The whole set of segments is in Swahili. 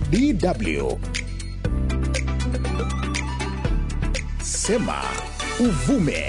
DW Sema Uvume.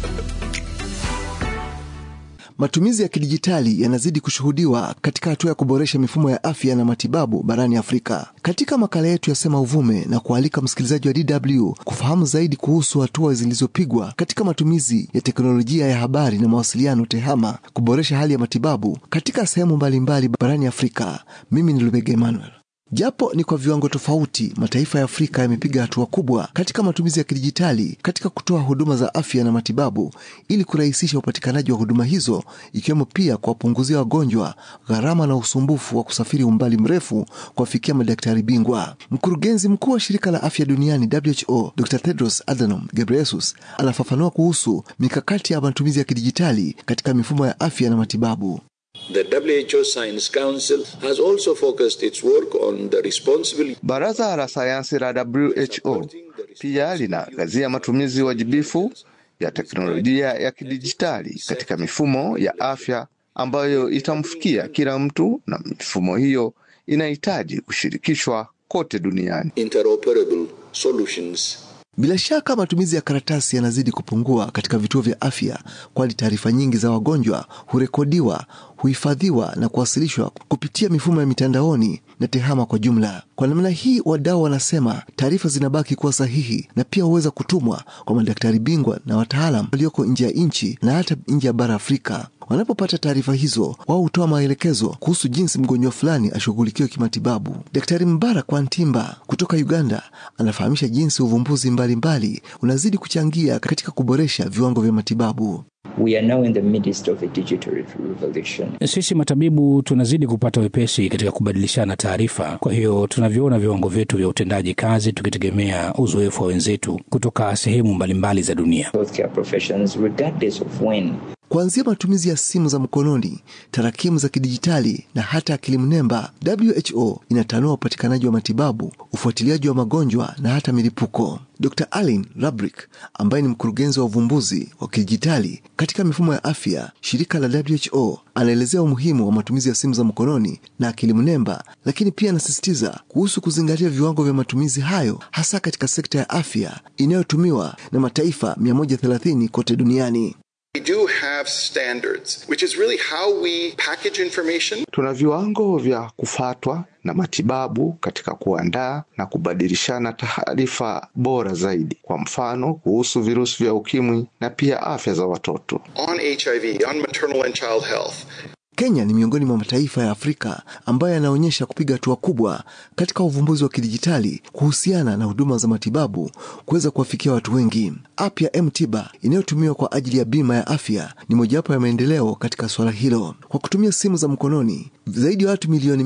Matumizi ya kidijitali yanazidi kushuhudiwa katika hatua ya kuboresha mifumo ya afya na matibabu barani Afrika. Katika makala yetu ya Sema Uvume na kualika msikilizaji wa DW kufahamu zaidi kuhusu hatua zilizopigwa katika matumizi ya teknolojia ya habari na mawasiliano TEHAMA kuboresha hali ya matibabu katika sehemu mbalimbali barani Afrika. Mimi ni Lubega Emmanuel. Japo ni kwa viwango tofauti, mataifa ya Afrika yamepiga hatua kubwa katika matumizi ya kidijitali katika kutoa huduma za afya na matibabu ili kurahisisha upatikanaji wa huduma hizo, ikiwemo pia kuwapunguzia wagonjwa gharama na usumbufu wa kusafiri umbali mrefu kuwafikia madaktari bingwa. Mkurugenzi mkuu wa shirika la afya duniani WHO, Dr. Tedros Adhanom Ghebreyesus anafafanua kuhusu mikakati ya matumizi ya kidijitali katika mifumo ya afya na matibabu. The WHO Science Council has also focused its work on the responsibility. Baraza la sayansi la WHO pia linaangazia matumizi wajibifu ya teknolojia ya kidijitali katika mifumo ya afya ambayo itamfikia kila mtu, na mifumo hiyo inahitaji kushirikishwa kote duniani. Interoperable solutions Bila shaka matumizi ya karatasi yanazidi kupungua katika vituo vya afya, kwani taarifa nyingi za wagonjwa hurekodiwa, huhifadhiwa na kuwasilishwa kupitia mifumo ya mitandaoni na TEHAMA kwa jumla. Kwa namna hii, wadau wanasema taarifa zinabaki kuwa sahihi na pia huweza kutumwa kwa madaktari bingwa na wataalam walioko nje ya nchi na hata nje ya bara Afrika. Wanapopata taarifa hizo, wao hutoa maelekezo kuhusu jinsi mgonjwa fulani ashughulikiwe kimatibabu. Daktari Mbarak Wantimba kutoka Uganda anafahamisha jinsi uvumbuzi mbalimbali mbali unazidi kuchangia katika kuboresha viwango vya matibabu. We are now in the midst of a digital revolution. Sisi matabibu tunazidi kupata wepesi katika kubadilishana taarifa. Kwa hiyo tunavyoona viwango vyetu vya utendaji kazi tukitegemea uzoefu wa wenzetu kutoka sehemu mbalimbali za dunia. Healthcare professions, regardless of when Kuanzia matumizi ya simu za mkononi, tarakimu za kidijitali na hata akili mnemba, WHO inatanua upatikanaji wa matibabu, ufuatiliaji wa magonjwa na hata milipuko. Dr. Alin Rabrick ambaye ni mkurugenzi wa uvumbuzi wa kidijitali katika mifumo ya afya, shirika la WHO, anaelezea umuhimu wa matumizi ya simu za mkononi na akili mnemba, lakini pia anasisitiza kuhusu kuzingatia viwango vya matumizi hayo hasa katika sekta ya afya inayotumiwa na mataifa 130 kote duniani. We do have standards, which is really how we package information. Tuna viwango vya kufatwa na matibabu katika kuandaa na kubadilishana taarifa bora zaidi, kwa mfano kuhusu virusi vya ukimwi na pia afya za watoto. On HIV, on maternal and child health. Kenya ni miongoni mwa mataifa ya Afrika ambayo yanaonyesha kupiga hatua kubwa katika uvumbuzi wa kidijitali kuhusiana na huduma za matibabu kuweza kuwafikia watu wengi. App ya M-Tiba inayotumiwa kwa ajili ya bima ya afya ni mojawapo ya maendeleo katika suala hilo. Kwa kutumia simu za mkononi, zaidi ya watu milioni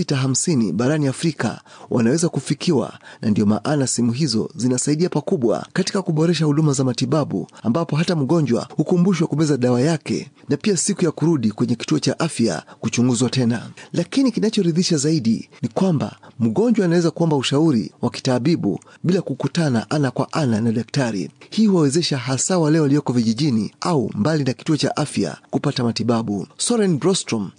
650 barani Afrika wanaweza kufikiwa, na ndiyo maana simu hizo zinasaidia pakubwa katika kuboresha huduma za matibabu, ambapo hata mgonjwa hukumbushwa kumeza dawa yake na pia siku ya kurudi kwenye kituo cha afya kuchunguzwa tena. Lakini kinachoridhisha zaidi ni kwamba mgonjwa anaweza kuomba ushauri wa kitaabibu bila kukutana ana kwa ana na daktari. Hii huwawezesha hasa wale walioko vijijini au mbali na kituo cha afya kupata matibabu. Soren Brostrom